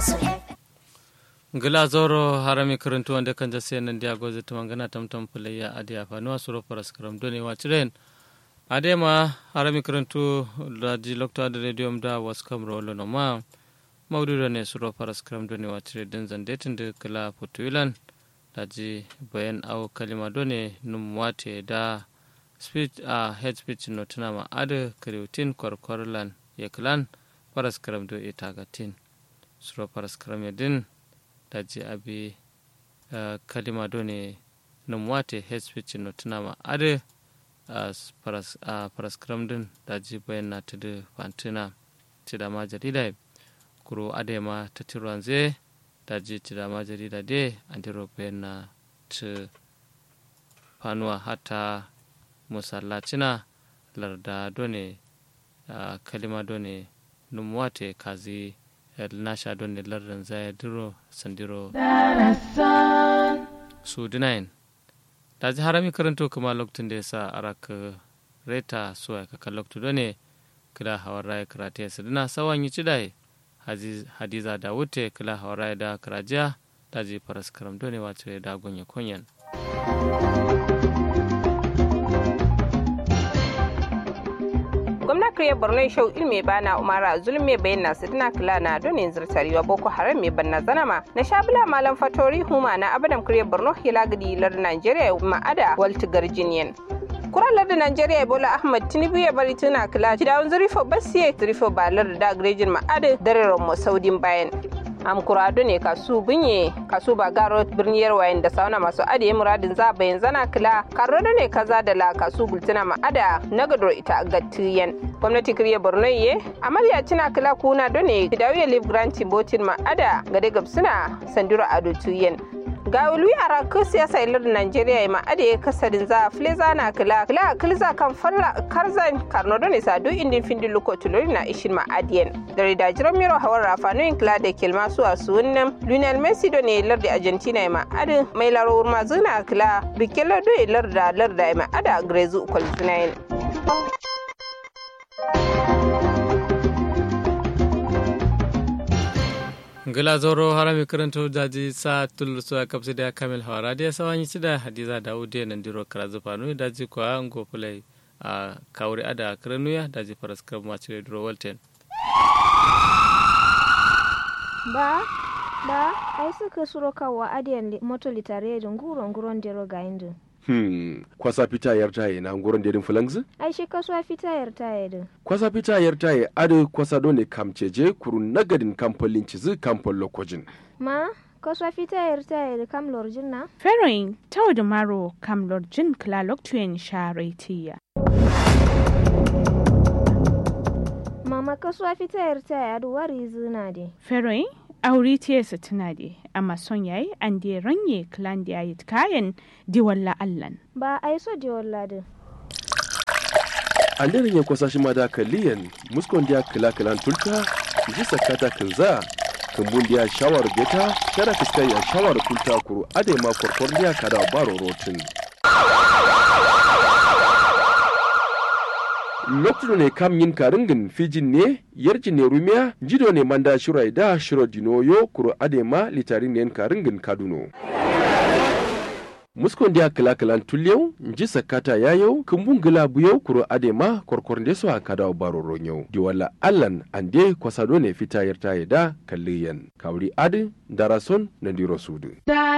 gila zoro harami karantu wanda kan jase nan dia goze to mangana tamtam pulayya adiya fa no suro paras karam doni wa chiren ade ma harami karantu da lokta da radio da was kam rolo no ma mawdu ne suro paras karam doni wa chire din zande tinde kala putuilan daji bayan au kalima doni num wate da speech a head speech no tuna ma ade kriutin korkorlan yeklan paras karam do itagatin suro paras karam yadin daji abi uh, kalima do ne num wate head speech no tuna ma ade uh, paras, uh, paras karam din daji bayan na tudu fantina tida ma jarida kuro ade ma tatiruanze daji tida ma jarida de andiro bayan na tu fanuwa hata musallacina larda done uh, kalima done num wate kazi nasha done lardin zaya diro sandiro su dinayin daji harami karanto kuma lokacin da ya sa araka reta suwa ka kan lokacin done kila hawar raya karate ya sadina sawan yi cidai hadiza da wute kila hawar raya da karajiya daji faras karam done wace da gonya kunyan gwamna kriya borno shau ilme bana umara zulme bayan na sidina kila na donin zirtariwa boko haram mai banna zanama na shabila malam fatori huma na abadam kriya borno hilagadi lar nigeria ma'ada walti garjiniyan kuralar da Najeriya Bola Ahmad Tinubu ya bari tuna kila dawon zurifo basiye zurifo balar da grejin ma'ada dare mo saudin bayan am kurado ne kasu bunye kasu ba garo birniyar wayan da sauna masu ade muradin za bayan zana kila karo da ne kaza da la kasu gultuna ma'ada na gador ita gatiyan gwamnati kiriya borno ye amarya cina kila kuna do ne dawiya live granti botin ma'ada gade gabsuna sandura ado tuyen ga wulu yara ku siyasa ilar Najeriya ya ma'ada ya kasarin za fleza na kila kila kilza kan falla karzan karno do ne sadu indin findin luko tulori na ishin ma'adiyan da da jiran miro hawar rafanoyin kila da kilma su a sunan Lionel Messi do ne lar da Argentina ya ma'adin mai laro mazuna kila bikelo do ya lar da lar da ya ma'ada grezu kwalzinayin. gila zoro harami karanto daji sa tul so kapsi da kamil hawara da sawanyi cida hadiza dawude nan diro karazu fanu daji kwa ngo fulai a kawri ada kranuya daji faras kam ma cire diro walten ba ba ai suka suro kawa adiyan moto litare da nguro nguron dero ga indu Hmm, kwasa fita yar taye na nguron dedin fulangzi? ai shi kasuwa fita yar taye din Kwasa fita yar taye adu kwasa dole kamceje kuru nagadin kamfolin cizi kamfol lokojin. ma kasuwa fita yar taye da kam lorjin na Feroin tau da maro kam lorjin klalok tuyen sharetiya. mama kasuwa fita yar taye adu wari zina de Feroin auri tiyesa tuna de amma son yayi an de ranye klan da yayi kayan di walla allan. ba ai so de walla din An daren ya kwasa shi ma da kaliyan muskon dia kila kilan tulta ji sakata kinza kumbun dia shawar beta kada fiskai ya shawar kulta kuru ade ma korkor dia kada baro rotin. lokacin ne kam yin karingin fijin ne yarji ne rumiya jido ne manda shirai da shiro dinoyo kuro adema litarin ne karingin kaduno muskon dia kila kilan tulyau nji sakata yayau kumbun gila buyau kuro adema korkor nde so akada baro ronyau di wala allan ande kwasado ne fita yarta da kalliyan kawri adi darason na diro sudu